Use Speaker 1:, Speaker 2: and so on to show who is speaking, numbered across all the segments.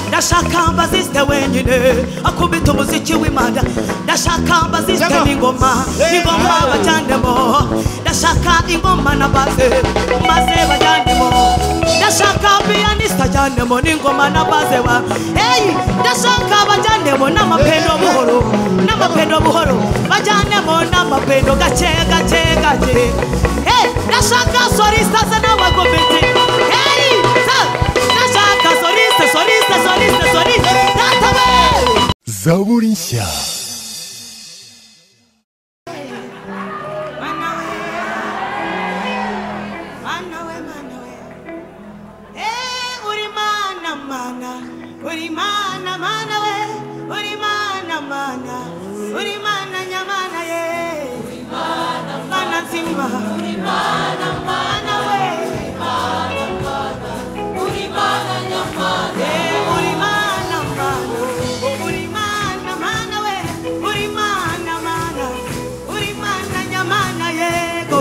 Speaker 1: ndashaka mbazisite wenyine akubita umuziki w'imana ndashaka mbazisite n'ingoma n'ingoma bajyanemo ndashaka ingoma na baze maze bajyanemo ndashaka piyaniste ajyanemo n'ingoma na baze wa eyi ndashaka bajyanemo n'amapendo buhoro n'amapendo buhoro bajyanemo n'amapendo gake gake gake eyi ndashaka sorisita ze n'abagometi eyi ndashaka sorisite sorisite sorisite sorisite datawe
Speaker 2: zaburi nshya
Speaker 1: Mana we, mana we, mana we. Eh, uri mana, mana. Uri mana, mana we. Uri mana, mana. Uri mana, nyamana ye. Mana nzima. Mana we. Eh, uri mana, mana. Uri mana, mana we. Uri mana, mana. Uri mana, nyamana yego.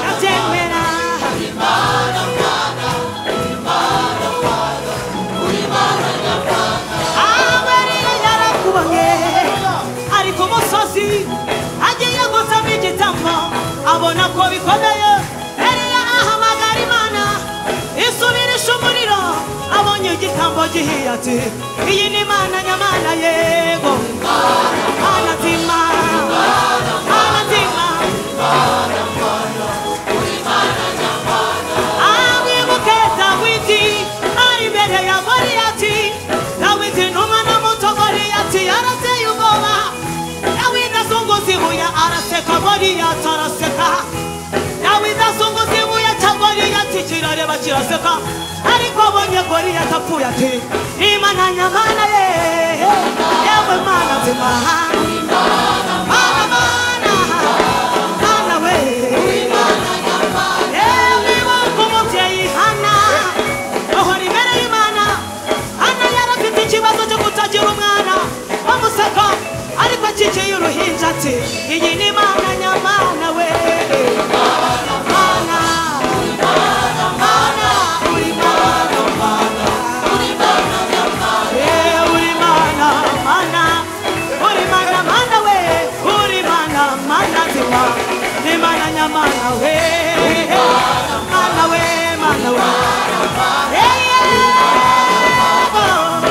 Speaker 1: Nabyemera. Amarira yarakubonye ari ku musozi agiye gusaba igitambo abona ko bikomeye Eliya ahamagara Imana isubirisha umuriro abonye igitambo gihiye ati iyi ni Imana nyamana yego Mana nzima Mana nzima abibuke dawidi ari imbere ya goliyati dawidi numa na muto goliyati yarateye ubwoba dawidi azunguza ibuye araseka goliyati araseka dawidi azunguza ibuye cya goliyati kirareba kiraseka ariko abonye goliyati apfuye ati imana nyamana ye yewe mana nzima mana mana mana we Yewe wako umubyeyi Hana, ahora imbere y'Imana. Hana yari afite ikibazo cyo kutagira umwana bamuseka ariko akikiye uruhinja ati iyi ni imana nyamana we Mana, mana, uri mana, mana. Eh, uri mana, mana. Uri mana, mana we. Uri mana, mana nzima. Ni mana nyamana we. Mana we, mana we. Eh, yeah. Oh.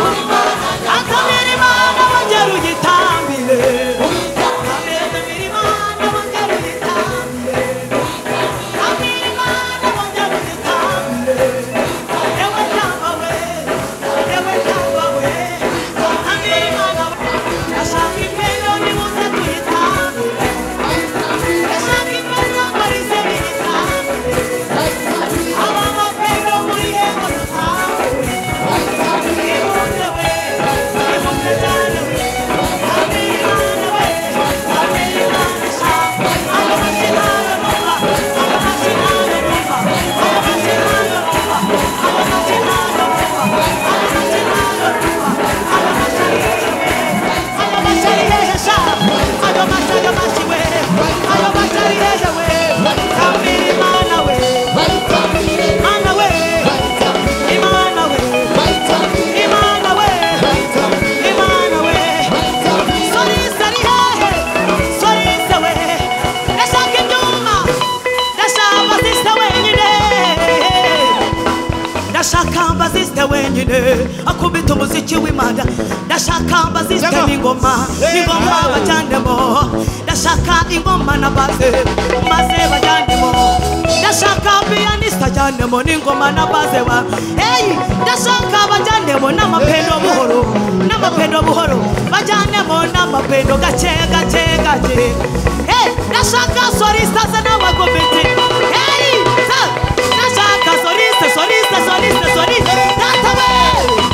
Speaker 1: Akamira Imana wongere uyitambire. Akamira Imana wongere uyitambire. Akamira Imana wongere uyitambire. Ewe tamba we. ndashaka mbazisite wenyine akubita umuziki w'imana ndashaka mbazisite n'ingoma n'ingoma bajyanemo ndashaka ingoma na baze maze bajyanemo ndashaka piyaniste ajyanemo n'ingoma na baze wa eyi ndashaka bajyanemo n'amapendo buhoro n'amapendo buhoro bajyanemo n'amapendo gake gake gake eyi ndashaka sorisita ze n'abagometi eyi sa ndashaka soliste soliste soliste soliste datawe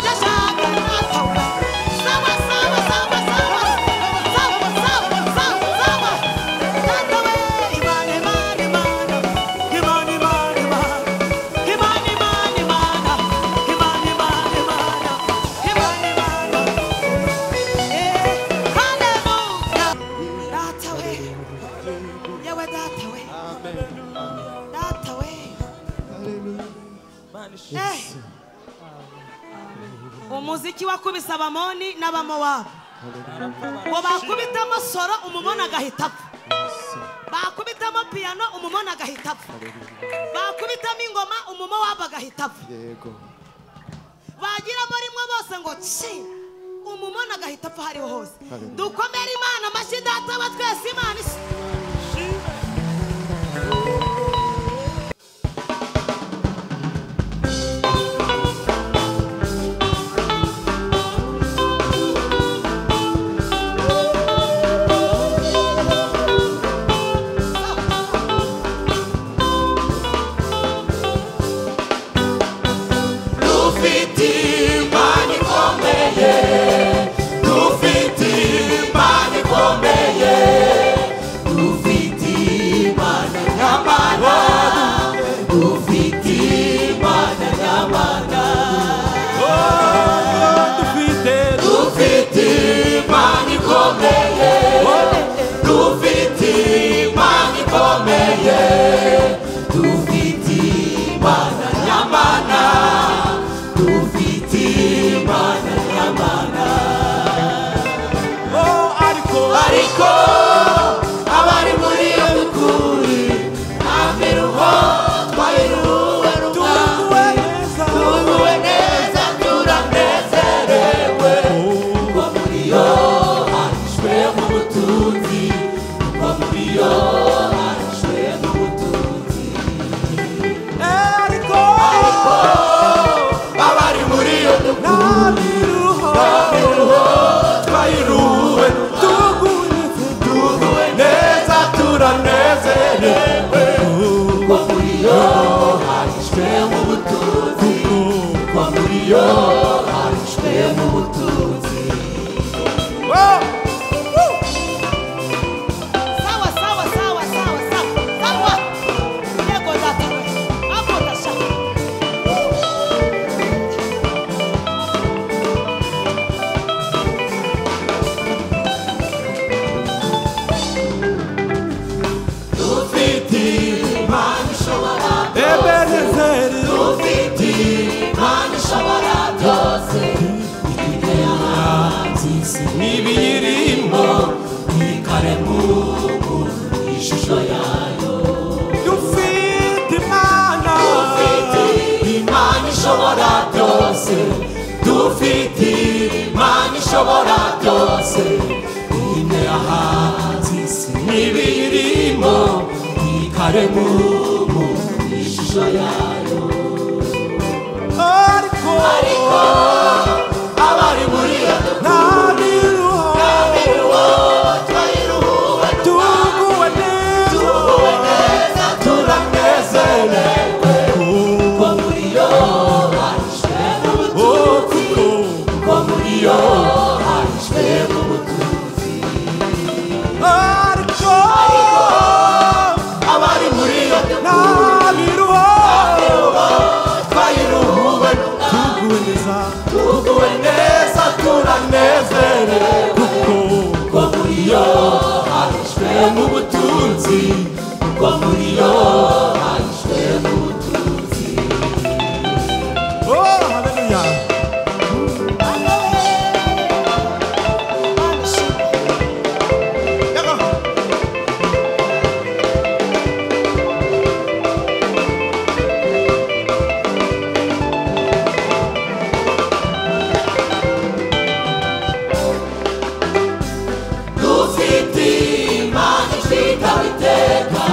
Speaker 1: ndashaka datawe sawa sawa sawa sawa sawa sawa sawa sawa datawe imana imana imana imana imana imana imana imana imana imana imana imana imana eh hallelujah datawe yewe datawe umuziki wakubise abamoni n'abamowabu ngo bakubitemo soro umumona agahita apfa bakubitamo piyano umumona agahita apfa bakubitamo ingoma umumowabu agahita apfa
Speaker 2: yego
Speaker 1: bagiramo rimwe bose ngo ci umumona agahita apfa hariho hose
Speaker 2: Hallelujah.
Speaker 1: dukomere imana amashyi data wa twese imana isa
Speaker 3: dufite imana ikomeye dufite imana ikomeye dufite imana nyamana dufite imana nyamana dufite dufite imana ikomeye dufite imana ikomeye dufite imana nyamana Dufitimana nyamana ariko ariko abari muri iyo mikuri nta miruho twayiruwe rumwa tuguwe neza turanezerewe kuko muri yo harishwe mu butunzi kuko muri yo harishwe mu butunzi ariko abari muri iyo tuguruho twayiruwe tuguwe neza turanezerewe kuko muri yo harishwe mu butunzi kuko muri yo harishwe mu butunzi
Speaker 1: Sawa, sawa, sawa, sawa, sawa, sawa. Yego data we, hapo utashaka.
Speaker 3: dufite imana ishobora
Speaker 2: ebenezeri
Speaker 3: dufite imana ishobora byose ifite ahanzisi
Speaker 2: ibiyirimo
Speaker 3: ikaremu ishusho yayo
Speaker 2: dufite imana
Speaker 3: dufite imana ishobora byose dufite imana ishobora byose ine ahanze isi n'ibiyirimo ikaremu mu ishusho yayo
Speaker 2: ariko
Speaker 3: ariko abari muri iyo
Speaker 2: nta miruho
Speaker 3: miruho twayiruhuwe
Speaker 2: tuguwe neza
Speaker 3: tuguwe neza turanezerewe kuko muri yo harishwe
Speaker 2: Oh,
Speaker 3: n'ubutunzi
Speaker 2: kuko
Speaker 3: kuko muri yo harishwe n'ubutunzi
Speaker 2: ariko
Speaker 3: abari muri yo
Speaker 2: nta miruho
Speaker 3: twayiruhuwe
Speaker 2: tuguwe neza
Speaker 3: tuguwe neza turanezerewe
Speaker 2: kuko
Speaker 3: kuko muri yo harishwe n'ubutunzi kuko muri yo harishwe n'ubutunzi
Speaker 2: oh haleluya
Speaker 3: dufite imana itwita biteka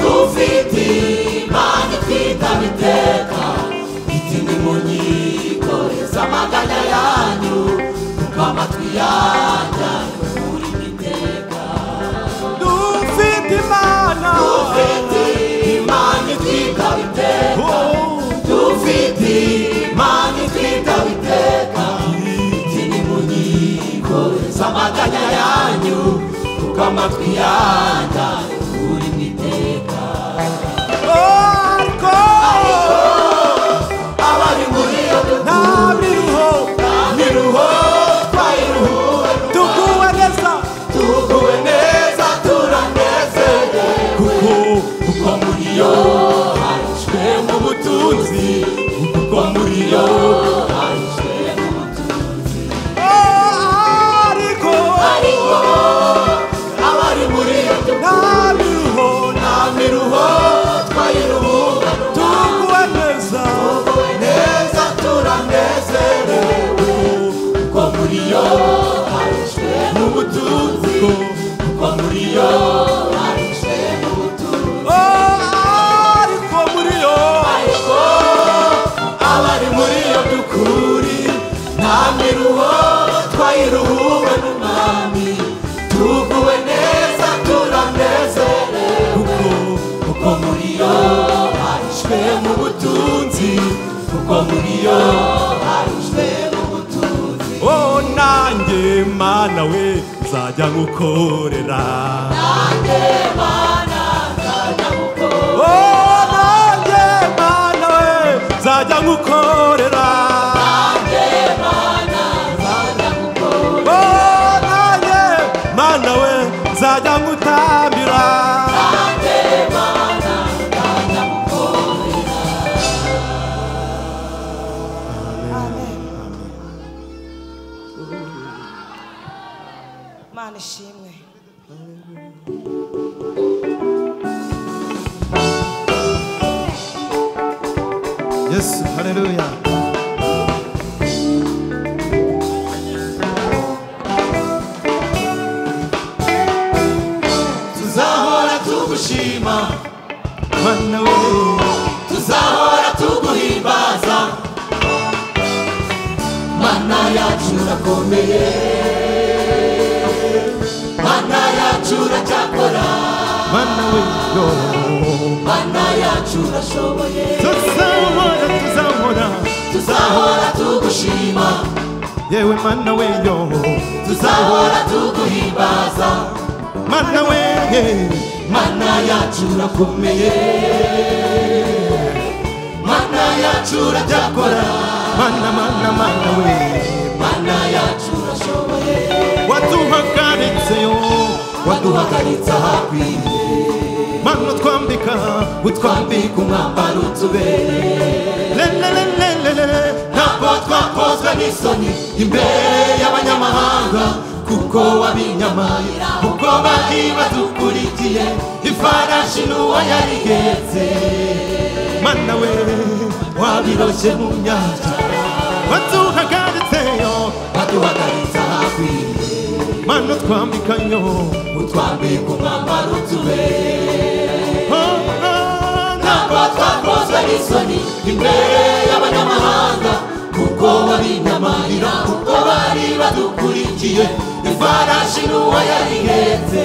Speaker 3: dufite imana itwita biteka iti nimunyikoreze amaganya yanyu kuko amatwi yanyu muri biteka
Speaker 2: dufite imana
Speaker 3: dufite imana itwita biteka
Speaker 2: oh
Speaker 3: dufite imana itwita biteka iti nimunyikoreze amaganya yanyu kuko amatwi yanyu muri biteka
Speaker 2: ariko
Speaker 3: abari muri iyo
Speaker 2: nta miruho
Speaker 3: miruho twayiruhuwe
Speaker 2: tuguwe neza
Speaker 3: tuguwe neza turanezerewe
Speaker 2: kuko
Speaker 3: kuko muri yo harishwe mu butunzi kuko muri yo harishwe mu butunzi
Speaker 4: nanjye mana we nzajya ngukorera Oh, nanjye mana we nzajya ngukorera Oh, nanjye mana we nzajya ngutambira
Speaker 1: mana ishimwe
Speaker 4: yesu hareruya
Speaker 3: tuzahora tugushima
Speaker 4: mana we
Speaker 3: tuzahora tuguhimbaza mana yacu urakomeye mana yacu uracyakora
Speaker 4: mana we yo
Speaker 3: mana yacu urashoboye
Speaker 4: tuzahora tuzahora
Speaker 3: tuzahora tugushima
Speaker 4: yewe mana we yo
Speaker 3: tuzahora tuguhimbaza
Speaker 4: mana we
Speaker 3: mana yacu urakomeye mana yacu uracyakora
Speaker 4: mana mana mana we
Speaker 3: mana yacu urashoboye
Speaker 4: waduhagaritse yo
Speaker 3: waduhagaritse ahakwiriye
Speaker 4: mana utwambika utwambika
Speaker 3: twambika umwambaro utubereye
Speaker 4: lelelelelele
Speaker 3: ntabwo twakozwe n'isoni imbere y'abanyamahanga kuko wabinyamaye kuko bari badukurikiye ifarashi n'uwo yarihetse
Speaker 4: mana we
Speaker 3: wabiroshye mu nyanja
Speaker 4: waduhagaritse yo
Speaker 3: baduhagaritse ahakwiriye
Speaker 4: mana utwambika yo
Speaker 3: utwambika umwambaro utubereye
Speaker 4: Oh, oh,
Speaker 3: ntabwo twakozwe n'isoni imbere y'abanyamahanga kuko babinyamarira kuko bari badukurikiye ifarashi n'uwo yarihetse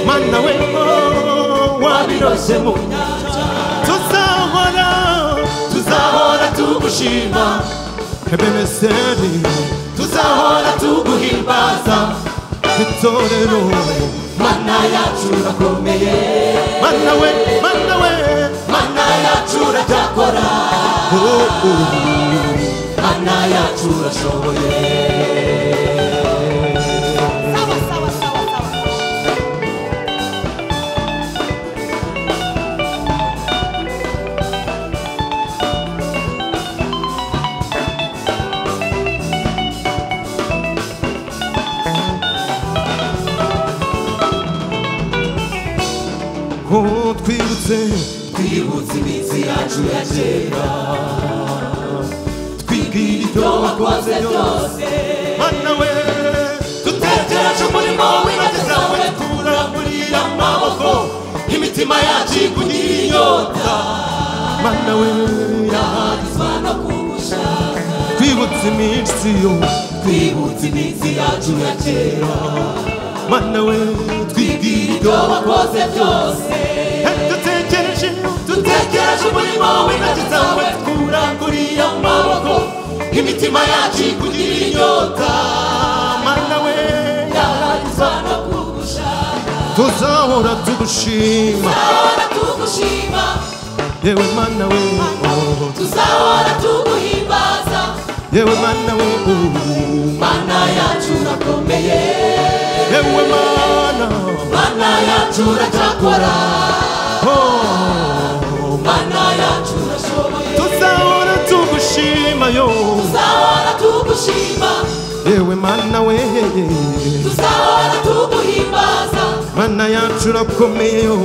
Speaker 4: mana we oh, wabiro
Speaker 3: wabiroshye mu nyanja
Speaker 4: tuzahora
Speaker 3: tuzahora tugushima
Speaker 4: ebeneseri
Speaker 3: tuzahora tuguhimbaza
Speaker 4: itorero
Speaker 3: mana yacu urakomeye
Speaker 4: mana we mana we
Speaker 3: mana yacu uracyakora
Speaker 4: oh, oh.
Speaker 3: mana yacu urashoboye
Speaker 1: sawa sawa sawa sawa
Speaker 4: Oh, twibutse
Speaker 3: twibutse iminsi yacu ya kera
Speaker 4: twibwira ibyo
Speaker 3: ibyo
Speaker 4: wakoze
Speaker 3: wakoze
Speaker 4: byose
Speaker 3: byose
Speaker 4: mana we
Speaker 3: dutekereje umurimo w'intoki zawe turamurira amaboko imitima yacu ikugira inyota
Speaker 4: mana we
Speaker 3: yahagizwa no kugushaka
Speaker 4: twibutse iminsi yo
Speaker 3: twibutse iminsi yacu ya kera
Speaker 4: mana we
Speaker 3: twibwira ibyo wakoze byose
Speaker 4: dutekereje
Speaker 3: dutekereje umurimo w'intoki zawe turamurira amaboko imitima yacu ikugira inyota
Speaker 4: mana we
Speaker 3: yahagizwa no kugushaka
Speaker 4: tuzahora tugushima
Speaker 3: ahora tugushima
Speaker 4: yewe mana we oh.
Speaker 3: tuzahora tuguhimbaza
Speaker 4: yewe mana we oh.
Speaker 3: mana yacu urakomeye
Speaker 4: yewe mana
Speaker 3: mana yacu uracyakora
Speaker 4: oh.
Speaker 3: mana yacu urashoboye
Speaker 4: tuzahora tugushima yo
Speaker 3: tuzahora tugushima
Speaker 4: yewe mana we
Speaker 3: tuzahora tuguhimbaza
Speaker 4: mana yacu urakomeye yo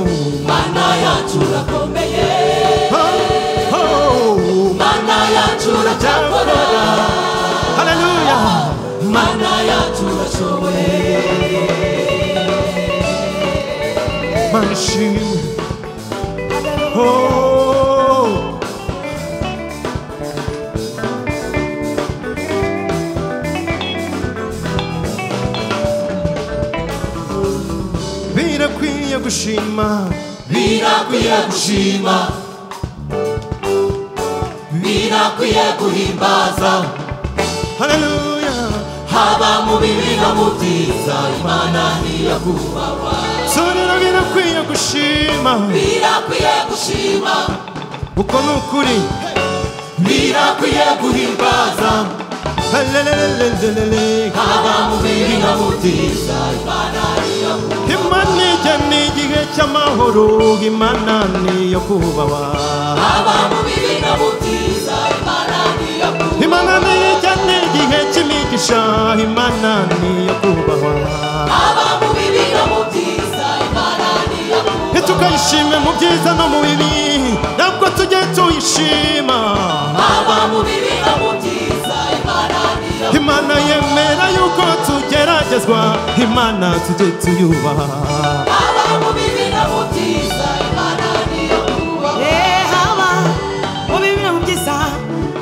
Speaker 3: mana yacu urakomeye
Speaker 4: Oh, oh.
Speaker 3: mana yacu uracyakora
Speaker 4: Hallelujah.
Speaker 3: mana yacu urashoboye
Speaker 4: mana ishimwe Oh. birakwiye gushima
Speaker 3: birakwiye gushima birakwiye guhimbaza
Speaker 4: haleluya
Speaker 3: haba mu bibi
Speaker 5: no mu byiza imana ntiyakubaha
Speaker 4: turira birakwiye gushima
Speaker 5: birakwiye gushima
Speaker 4: uko ni ukuri
Speaker 5: birakwiye guhimbaza
Speaker 4: Halelelelelele.
Speaker 5: haba mu bibi no mu byiza
Speaker 4: imana ijya ni igihe cy'amahoro imana niyo kubahwa
Speaker 5: haba mu bibi no mu byiza imana ntiyakubaha
Speaker 4: imana nijya ni igihe cy'imigisha imana niyo kubahwa
Speaker 5: haba mu bibi no mu byiza imana ntiyakubaha
Speaker 4: tukayishime mu byiza no mu bibi ntabwo tujye tuyishima
Speaker 5: haba mu bibi no mu byiza imana ntiyakubaha
Speaker 4: imana yemera yuko tugeragezwa imana tujye tuyubaha
Speaker 5: haba mu bibi no mu byiza imana ntiyakubaha
Speaker 1: haba mu bibiri mu byiza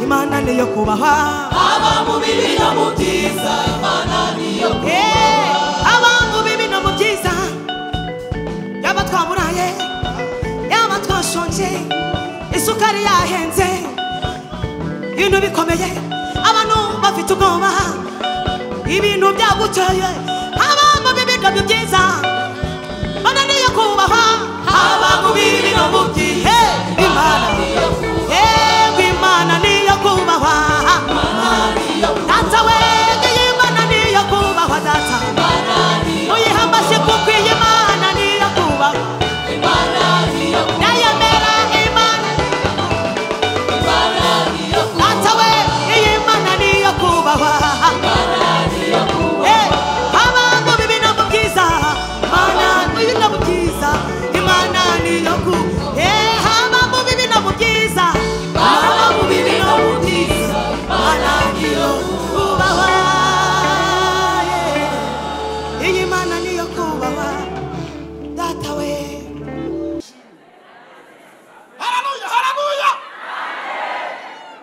Speaker 1: imana niyo kubahwa
Speaker 5: haba mu bibi no mu byiza imana ntiyakubaha
Speaker 1: Eh, haba mu bibi no mu byiza yaba twaburaye yaba twashonje isukari yahenze ibintu bikomeye abantu bafite ubwoba ibintu byaguteye haba mu bibi no mu byiza imana niyo kubahwa
Speaker 5: haba mu bibi no mu byiza
Speaker 1: Eh, imana yewe imana niyo kubahwa Data wege y'Imana niyo kubahwa data Muyihambaje kuko iyi Mana niyo kubahwa Ndayemera Imana Data we iyi Mana niyo kubahwa Eh, haba mu bibi no mu byiza Mana niyo no mu byiza Imana niyo ku Eh, haba mu bibi no mu byiza Imana mu bibi no mu byiza Imana niyo kubahwa Yeah. Iyi Mana niyo kubahwa Data we
Speaker 4: harabuya harabuya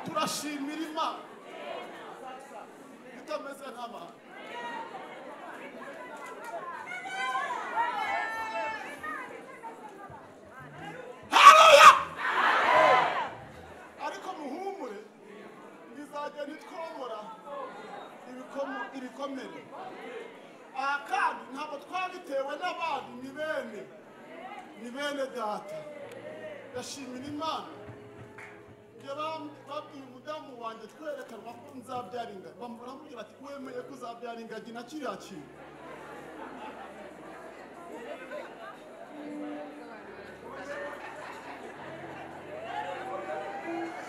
Speaker 4: turashimira imana itameze nk'abantu harabuya ariko muhumure bizajya nitwomora ibikomo- ibikomere aha kandi ntabwo twabitewe n'abantu ni bene ni bene data ndashimira imana yaram- babwiye umudamu wanjye twerekanwa ko nzabyara ingagi bamuramubwira ati wemeye ko uzabyara ingagi na kiriya kintu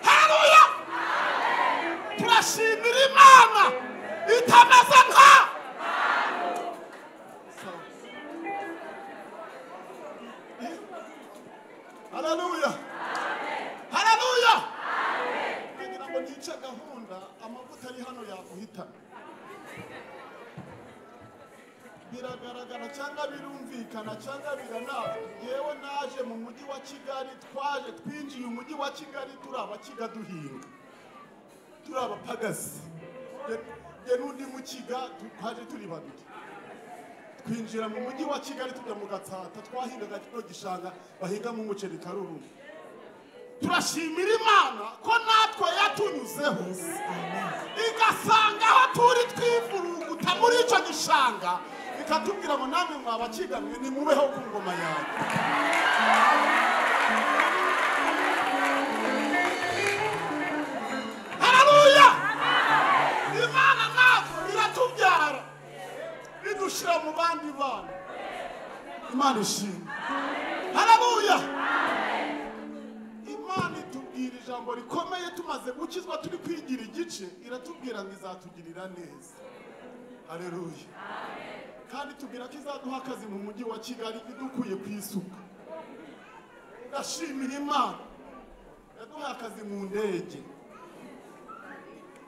Speaker 4: Haleluya! turashimira imana itameze nka Sawa. haleluya haleluya kugira ngo ntice gahunda amavuta ari hano yaguhitana biragaragara cyangwa birumvikana cyangwa biranazwi yewe naje mu mujyi wa kigali twaje twinjiye umujyi wa kigali turi abakiga duhinga turi abapagasi Nge- nge n'undi mukiga tu- twaje turi babiri twinjira mu mujyi wa kigali tujya mu gatsata twahingaga kino gishanga bahingamo umuceri karuruma turashimira imana ko natwe yatunyuzeho igasanga aho turi twivuruguta muri icyo gishanga ikatubwira ngo namwe mwabakigamwe nimubeho ku ngoma yawe hararuya imana natwe iratubyara idushyira mu bandi bana imana ishimwe harabuya imana itubwira ijambo rikomeye tumaze gukizwa turi kwigira igice iratubwira ngo izatugirira neza haleluya kandi tubwira ko izaduha akazi mu mujyi wa kigali idukuye ku isuka ndashimira imana yaduhaye akazi mu ndege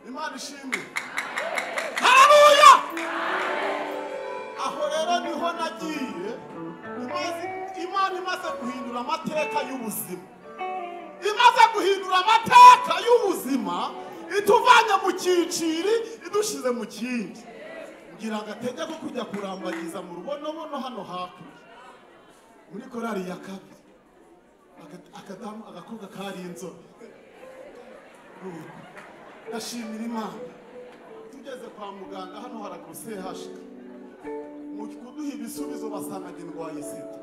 Speaker 4: imana ishimwe harabuya aho rero niho nagiye imaze- imana imaze guhindura amateka y'ubuzima imaze guhindura amateka y'ubuzima ituvanye mu cyiciri idushyize mu kindi ngira ngo atege ko kujya kurambagiza mu rubonobono hano hakurya muri korari ya kabiri Aga- akadamu agakobwa kari inzobe ndashimira imana
Speaker 2: ngeze kwa muganga hano haraguru sehashika mu kuduha ibisubizo basanga njye ndwaye sida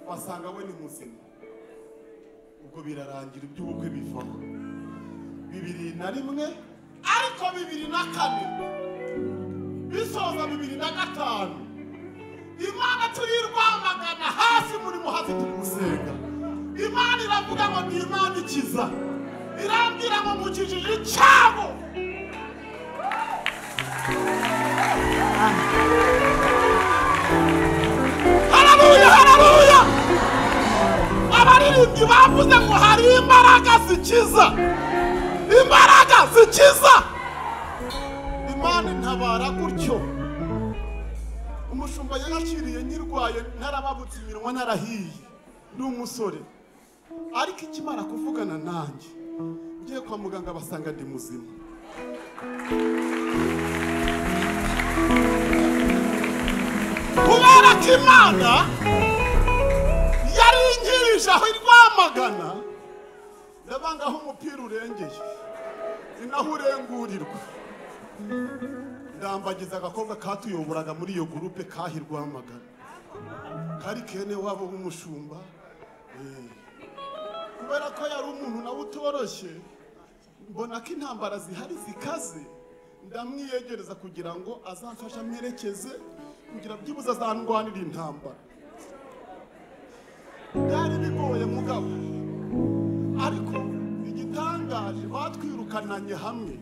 Speaker 2: basanga we ni muzima ubwo birarangira iby'ubukwe bivaho bibiri na rimwe ariko bibiri na kane bisoza bibiri na gatanu imana turiyirwamagana hafi muri muhazi turi gusenga imana iravuga ngo ni imana ikiza irambwira ngo mu kijiji cyabo harabuya harabuya abaririmbyi bavuze ngo hari imbaraga zikiza imbaraga zikiza imana intabara gutyo umushumba yaraciriye nyirwaye ntarababutse iminwa narahiye ni umusore ariko ikimara kuvugana nanjye ngiye kwa muganga basanga ndi muzima kubera ko imana yaringirije aho irwamagana ndabangaho umupira urengeye ni naho urengurirwa ndambagiza agakobwa katuyoboraga muri iyo gurupe kahirwamagana kari kene wabo w'umushumba eh. kubera ko yari umuntu nawe utoroshye mbona ko intambara zihari zikaze ndamwiyegereza kugira ngo azamfashe amwerekeze kugira byibuze azandwanira intambara byari bigoye mugabo ariko igitangaje batwirukananye hamwe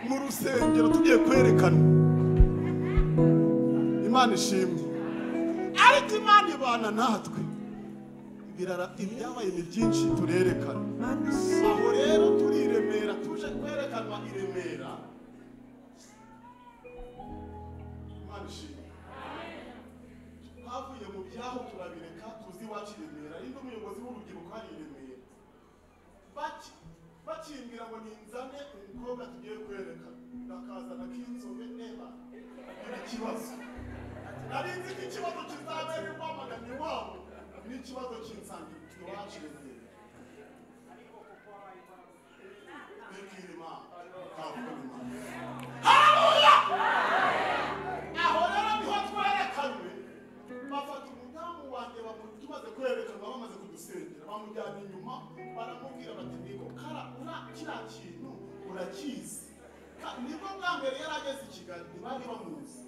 Speaker 2: mu rusengero tugiye kwerekanwa imana ishimwe ariko imana ibana natwe birara- ibyabaye ni byinshi turerekana aho rero turi i remera tuje kwerekanwa i remera imana ishimwe twavuye mu byaho turabireka tuzi iwacu i remera ari n'umuyobozi w'urubyiruko hari i remera Baki- bakimbwira ngo ninzane umukobwa tugiye kwereka ndakazana k'inzobe eba ni ikibazo nari nzi ko ikibazo kizabera impamagana iwabo n'ikibazo cy'insangiro iwacu remera bikira imana twavuga imana aho rero niho twerekanwe bafata umudamu wanjye bamu- tumaze kwerekanwa bamaze kudusengera bamujyana inyuma baramubwira bati niko kara ura kiriya kintu urakizi Ka- nibwo bwa mbere yari ageze i kigali ntibari bamuzi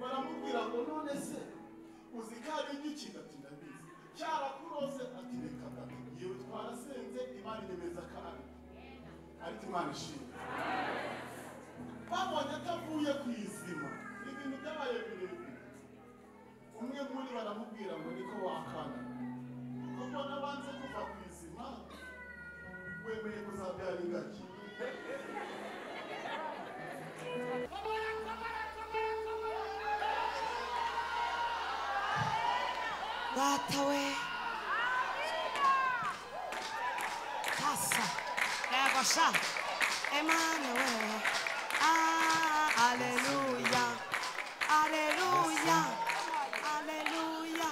Speaker 2: baramubwira ngo none se uzi ko ari igiki ati ndabizi cyarakurose ati reka gato yewe twarasenze imana inyemeza kandi ariko imana ishimwe babonye atavuye ku izima ibintu byabaye birebire umwe muri baramubwira ngo niko wakana kuko nabanze kuva ku izima wemeye kuzabyara ingagi
Speaker 1: data we kasa yego sha emanuel ah, aleluya aleluya aleluya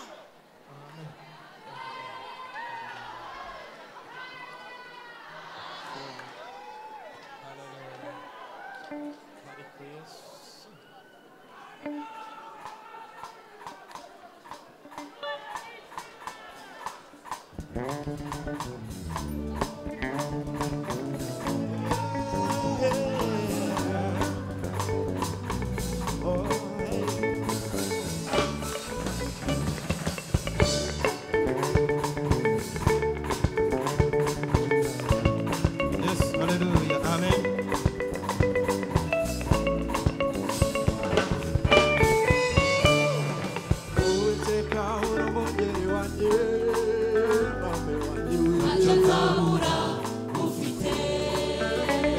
Speaker 4: Yes, hallelujah, amen. Uwiteka uri umwungeri wanjye, mame wanjye w'ibyo.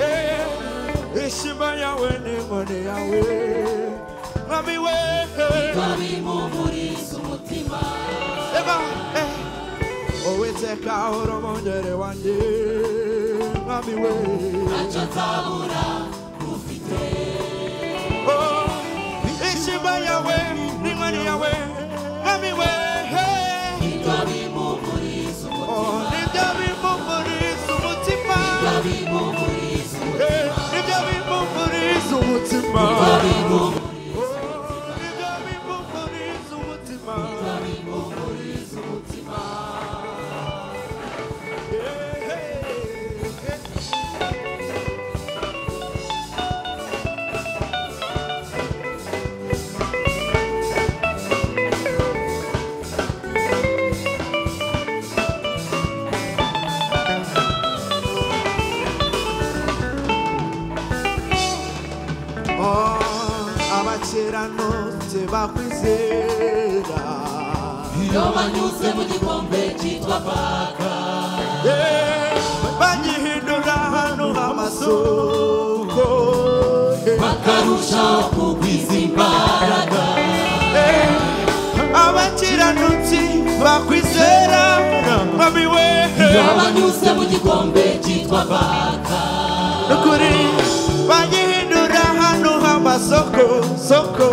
Speaker 4: Eh, Ishima yawe n'inkoni yawe, mami we. Eba, eh. Uwiteka uri umwungeri wanjye, mami we. Oh, ishima yawe n'inkoni yawe, mami we. Oh, nibyo bimpumuriza umutima. Hey, nibyo bimpumuriza umutima igabimuguriza umutima abakeranote bakwizera
Speaker 3: iyo banyuze mu gikombe cyitwa paka
Speaker 4: banyihindura hano amasoko
Speaker 3: bakarushaho kugwiza imbaraga
Speaker 4: abakiranutsi bakwizera babiwe
Speaker 3: iyo banyuze mu gikombe cyitwa paka
Speaker 4: nukuri banyihindura hano amasoko soko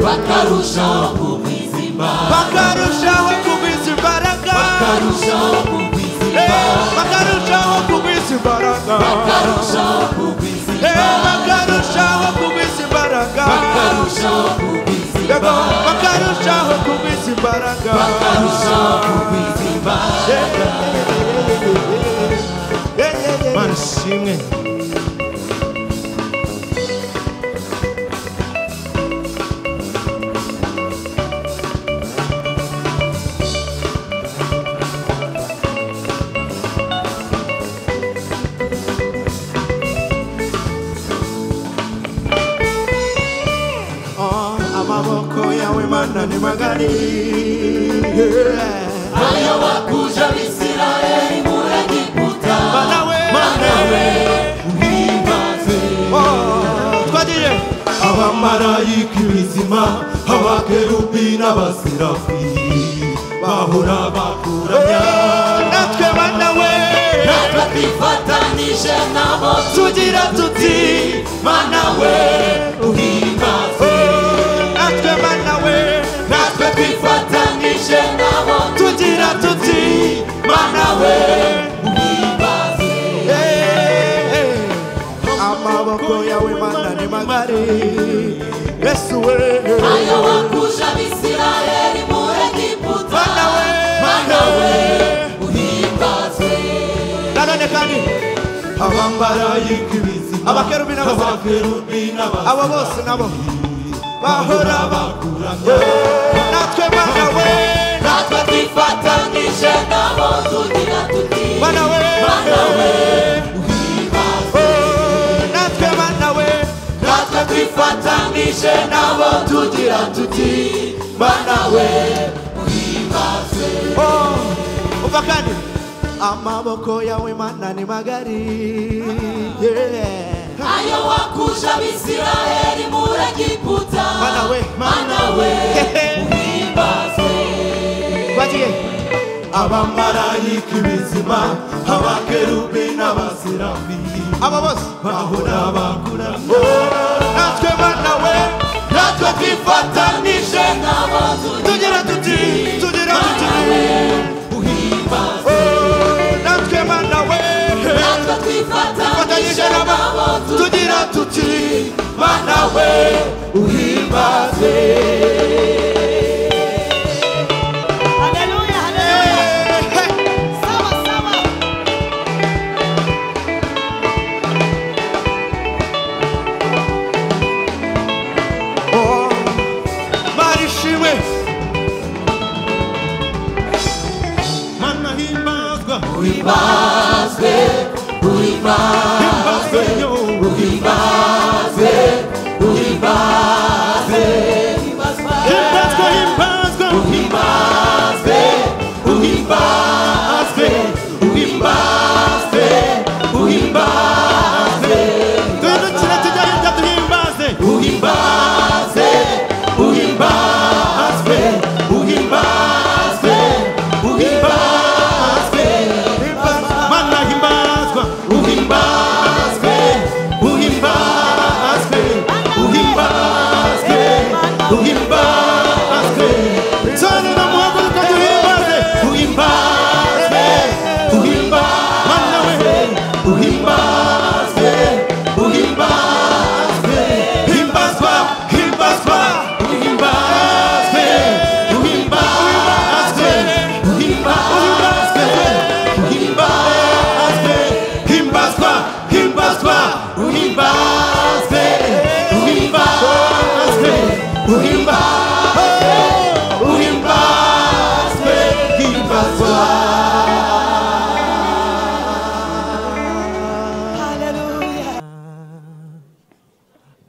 Speaker 3: bakarushaho kugwiza imbaraga
Speaker 4: bakarushaho kugwiza imbaraga
Speaker 3: bakarushaho kugwiza imbaraga
Speaker 4: bakarushaho kugwiza imbaraga
Speaker 3: bakarushaho kugwiza imbaraga
Speaker 4: bakarushaho kugwiza imbaraga
Speaker 3: bakarushaho kugwiza imbaraga
Speaker 4: Yego, bakarushaho kugwiza imbaraga
Speaker 3: bakarushaho kugwiza imbaraga
Speaker 4: Mana ishimwe Oh, amaboko yawe mana ni magari Yeah.
Speaker 3: ayo wakuja abisirayeli muri egiputa
Speaker 4: Manawe,
Speaker 3: manawe uhimbaze
Speaker 4: Oh, twagiye
Speaker 3: abamarayika ibizima abakerubi n'abaserafi bahora bakuramya
Speaker 4: natwe banawe
Speaker 3: natwe twifatanije nabo
Speaker 4: tugira tuti
Speaker 3: manawe uhimbaze
Speaker 4: natwe banawe
Speaker 3: natwe twifatanije nabo
Speaker 4: tugira tuti
Speaker 3: manawe uhimbaze
Speaker 4: Eh, eh. amaboko yawe mana ni magari yesu we
Speaker 3: ayo wakuja abisirayeli muri egiputa
Speaker 4: banawe
Speaker 3: manawe uhimbaze
Speaker 4: nanone kandi
Speaker 3: abamarayika ibizima
Speaker 4: Abakerubi n'abasera-
Speaker 3: abakerubi n'abasera-
Speaker 4: abo bose nabo bahora
Speaker 3: bakuramya
Speaker 4: natwe banawe
Speaker 3: natwe twifatanyije nabo tugira tuti
Speaker 4: banawe
Speaker 3: manawe uhimbaze
Speaker 4: Oh, natwe banawe
Speaker 3: natwe twifatanyije nabo tugira tuti manawe uhimbaze
Speaker 4: Oh, umva kandi amaboko yawe mana ni magari Yeah.
Speaker 3: ayo wakuja abisirayeli muri egiputa
Speaker 4: Manawe.
Speaker 3: manawe uhimbaze
Speaker 4: bagiye
Speaker 3: abamarayika ibizima abakerubi n'abaserafi
Speaker 4: abo bose
Speaker 3: bahora bakuramya
Speaker 4: natwe banawe
Speaker 3: natwe twifatanije nabo
Speaker 4: tugira tuti tugira tuti
Speaker 3: manawe uhimbaze
Speaker 4: Oh, natwe banawe
Speaker 3: natwe twifatanije
Speaker 4: Twifatanyije nabo,
Speaker 3: nabo
Speaker 4: tugira tuti
Speaker 3: manawe uhimbaze
Speaker 1: Haleluya, haleluya.
Speaker 4: Eh, eh.
Speaker 1: Sawa, sawa.
Speaker 4: Oh, mari ishimwe mana himbazwa
Speaker 3: uhimbaze uhimbaze
Speaker 4: himbazwe yo
Speaker 3: uhimbaze uhimbaze
Speaker 4: Himbazwe, himbazwe,
Speaker 3: uhimbaze uhimbaze
Speaker 4: himbazwe,
Speaker 3: uhimbaze uhimbaze
Speaker 4: twirukire tujye hirya duhimbaze.
Speaker 3: uhimbaze uhimbaze uhimbaze uhimbaze
Speaker 4: Mana himbazwa,
Speaker 3: uhimbaze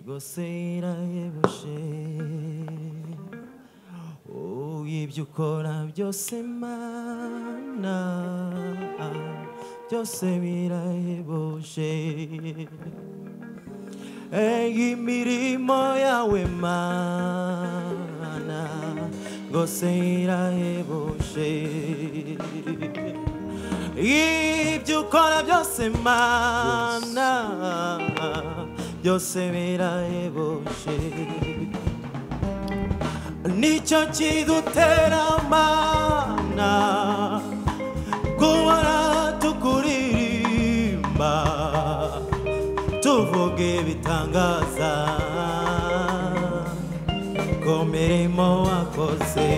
Speaker 4: goseira yebushe oh ibyo ukora byose mana byose birayebushe imirimo yawe mana rwose irahebuje ibyo ukora byose mana byose birahebuje nicyo kidutera mana kubara tukuririmba tuvuge ibitangaza ku mirimo wakoze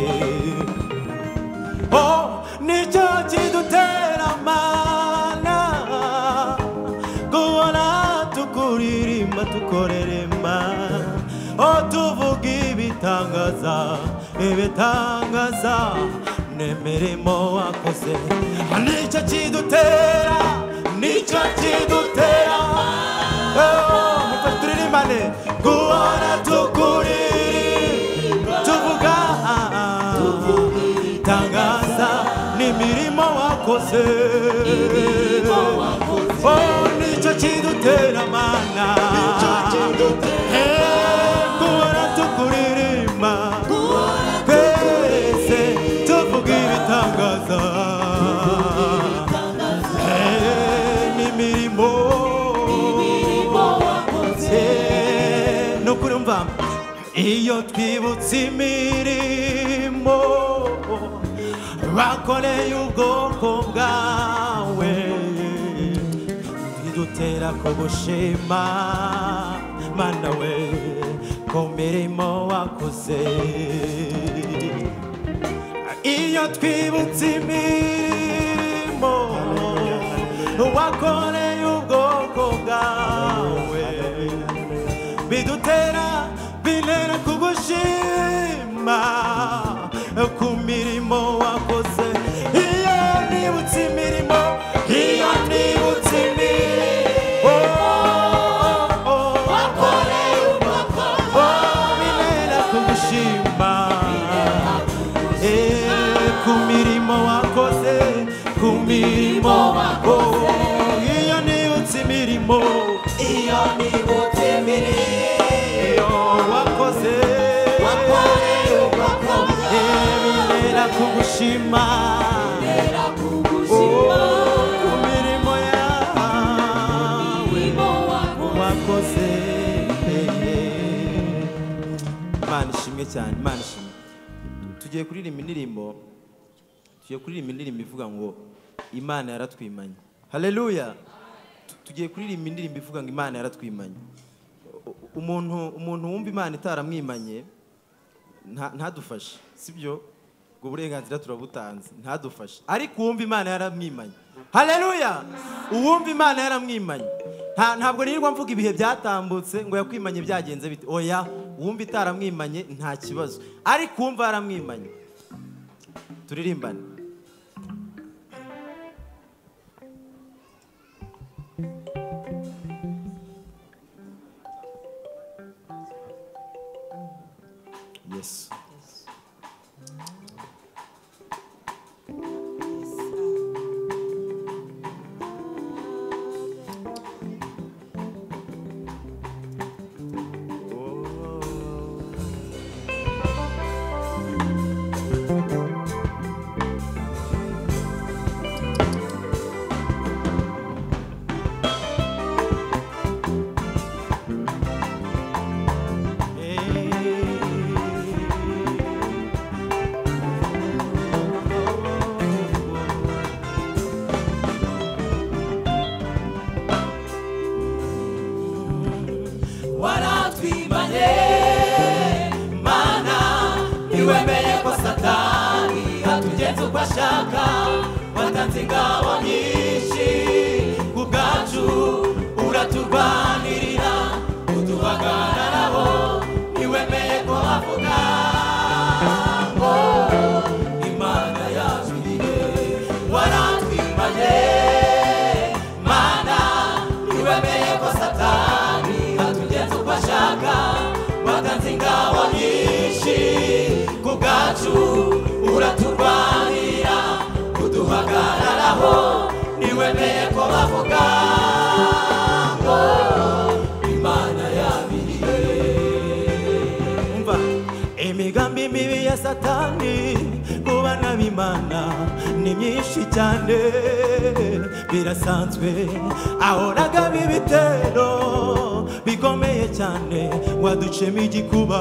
Speaker 4: oh nicyo kidutera mana kubona tukuririmba tukorerema oh tuvuge ibitangaza ibitangaza n'imirimo wakoze nicyo kidutera nicyo kidutera turirimane guhora tukuririmba tuvuga tangaza n'imirimo wakoze Oh, nicyo kidutera mana Eh, guhora tukuririmba twese tuvuga ibitangaza Eh, n'imirimo Eh, ni ukuri mva iyo twibutse imirimo bakoreye ubwoko bwawe ntidutera kugushima mana we ku mirimo wakoze iyo twibutse imirimo wakoreye ubwoko bwawe bidutera bintera kugushima ku mirimo wakoze iyo nibutse imirimo iyo nibutse imirimo oh, oh, oh. Oh, bintera kugushima Eh, ku mirimo wakoze ku mirimo wakoze iyo nibutse imirimo iyo nibutse imirimo wakoze wakoreye ubwakoze bintera kugushima Oh, ku mirimo yawe wakoze imana ishimwe cyane imana ishimwe tugiye kuririmba indirimbo tugiye kuririmba indirimbo ivuga ngo imana yaratwimanye haleluya Tu- tugiye kuririmba indirimbo ivuga ngo imana yaratwimanye U- umuntu umuntu wumva imana itaramwimanye nta- ntadufashe sibyo ubwo burenganzira turabutanze ntadufashe ariko uwumva imana yaramwimanye haleluya uwumva imana yaramwimanye Nta- ntabwo nirirwa mvuga ibihe byatambutse ngo yakwimanye byagenze bite oya uwumva itaramwimanye nta kibazo ariko uwumva yaramwimanye turirimbane yesu
Speaker 5: waratwimanye mana ntiwemeye ko satani atugenza uko ashaka watanze ingabo nyinshi ku bwacu uraturwanirira uduhagararaho ntiwemeye ko avuga oh, imana yajuriye waratwimanye mana ntiwemeye ko satani atugenza uko ashaka imbaraga watanze ingabo nyinshi ku bwacu uraturwanira kuduhagararaho niwemeye ko bavuga ngo imana yabiriye
Speaker 6: umva imigambi mibi ya satani kubana b'imana ni myinshi cyane birasanzwe ahoraga b'ibitero bikomeye cyane waducemo igikuba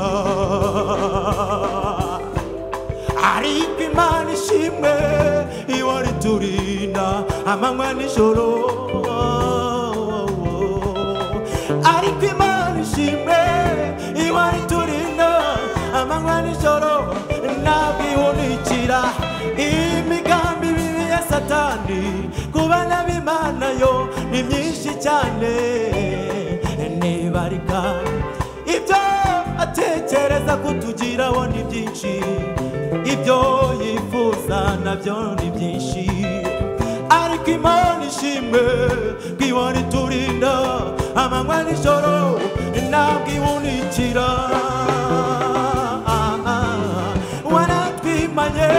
Speaker 6: ariko imana ishimwe iwari turinda amanywa n'ijoro ariko imana ishimwe iwari turinda amanywa n'ijoro ntabwihunikira imigambi mibi ya satani kubana b'imana yo ni myinshi cyane ntibarika ibyo atekereza kutugiraho ni byinshi ibyo yifuza nabyo ni byinshi ariko imana ishimwe bwibona iturinda amanywa n'ijoro ntabwihunikira waratwimanye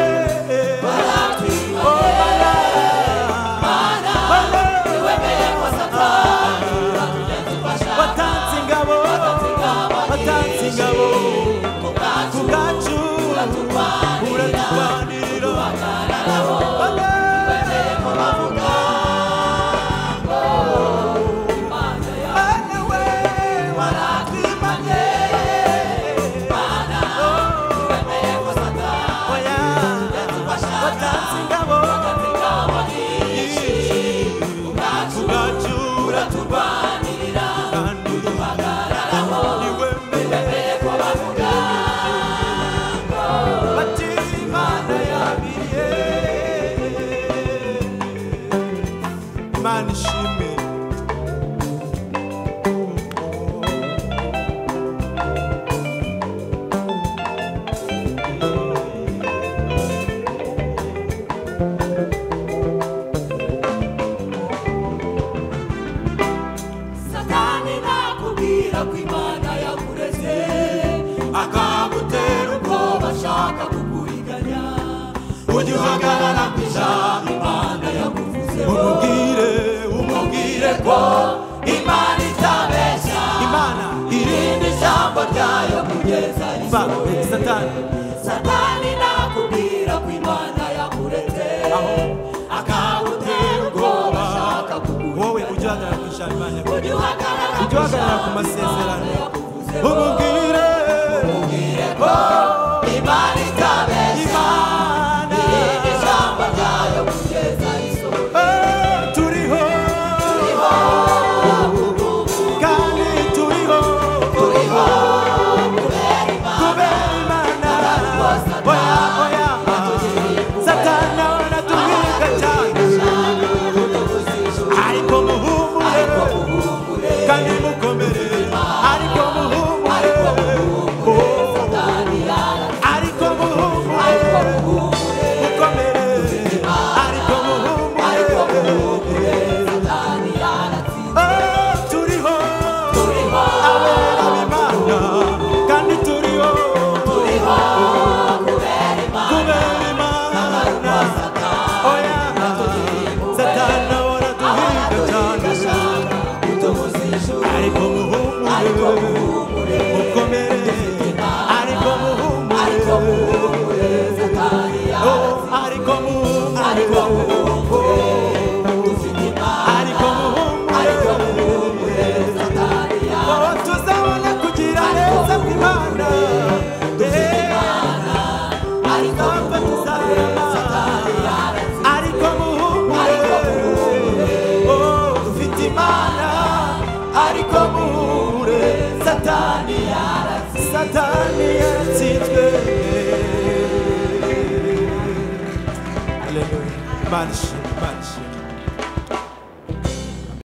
Speaker 6: Oh, Mana.
Speaker 5: niwemeye ko satani
Speaker 6: watanze ingabo watanze ingabo
Speaker 5: ku bwacu
Speaker 6: ku bwacu
Speaker 5: uraturwanira
Speaker 6: uraturwanirira
Speaker 5: duhagararaho niwemeye ko bavuga ngo imana
Speaker 6: Mana we,
Speaker 5: waratwimanye Mana niwemeye ko satani
Speaker 6: oya,
Speaker 5: watwashaka
Speaker 6: watanze ingabo
Speaker 5: ingabo nyinshi ku bwacu
Speaker 6: ku bwacu
Speaker 5: uraturwanira
Speaker 6: uraturwanirira
Speaker 5: duhagararaho
Speaker 6: niwemeye
Speaker 5: niwemeye ko bavuga
Speaker 6: bati Imana yabiriye Imana ishimwe
Speaker 5: satani nakubwira ko imana yakureze akagutera ubwoba ashaka kukuriganya ujye uhagarara ku ijambo imana yakuvuzeho
Speaker 6: umubwire
Speaker 5: umubwire ko imana itabeshya
Speaker 6: Imana
Speaker 5: irinde ijambo ryayo kugeza
Speaker 6: umva
Speaker 5: risohoye
Speaker 6: satani
Speaker 5: satani nakubwira ko imana yakureze akagutera ubwoba ashaka
Speaker 6: wowe
Speaker 5: kukuriganya
Speaker 6: ujye uhagarara ku
Speaker 5: ujye uhagarara
Speaker 6: ijambo Imana yakuvuze. ujye uhagarara ku masezerano umubwire
Speaker 5: umubwire ko imana itabeshya
Speaker 6: Imana
Speaker 5: irinde ijambo ryayo kugeza risohoye
Speaker 6: eh, turiho kandi turiho
Speaker 5: turiho kubera imana
Speaker 6: kubera Imana
Speaker 5: Satani.
Speaker 6: oya oya satani ahora atuhiga cyane ariko muhumure kandi mukomere ariko muhumure Oh. ariko muhumure mukomere ariko muhumure Oh, turiho abera b'imana kandi turiho kubera imana oya satani ahora atuhiga cyane ariko muhumure mukomere ariko muhumure Oh, ariko muhumure ariko muhumure Oh, tuzabona kugira neza kw'imana Ntabwo tuzarama ariko muhumure Oh, dufite imana ariko muhure satani yaratsinzwe satani yaratsinzwe Hallelujah. Imana ishimwe, Imana ishimwe.